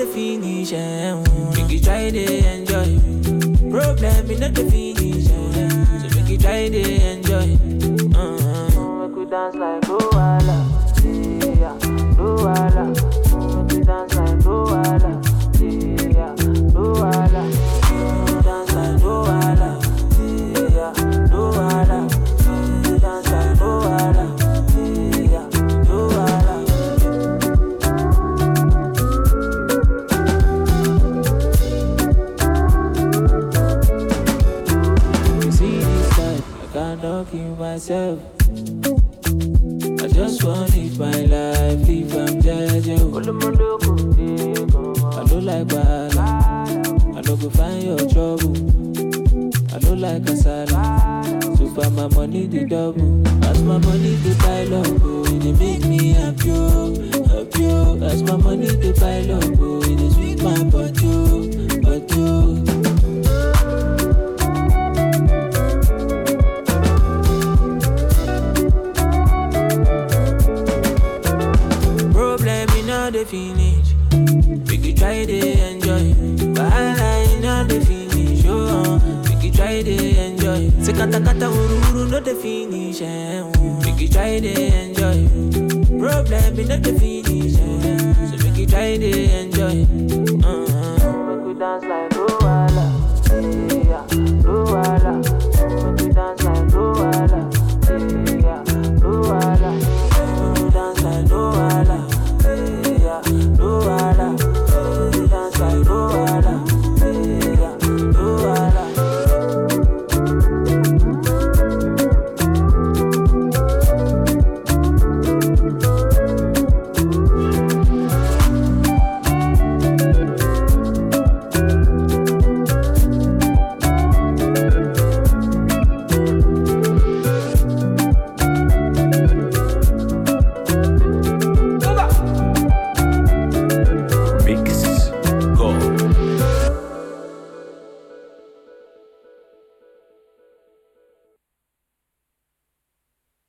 the finish. Eh? Make you try to enjoy. Problem me not the finish. Eh? So make you try to enjoy. Uh-huh. Make we dance like Luala. Yeah, Luala. Make we dance like Luala. Yeah, Luala. Make we dance like Luala. Yeah, Luala. Make we dance like Luala. Yeah, Luala. You see this life, I cannot kill myself. I just want live my life, live I'm jeje. I don't like bala, I don't go find your trouble. I don't like kasala, so far my money the double. As my money the pile up, oh, it dey make me happy, oh, happy. oh. As my money the pile up, oh, it dey sweet my body, oh, body. oh. Problem in all the finish. We could try to enjoy. Wahala in all the finish. Oh, uh, we could try to enjoy. Say kata kata uru uru no the finish. Eh, oh. We could try to enjoy. Problem in all the finish. Eh, so we could try to enjoy.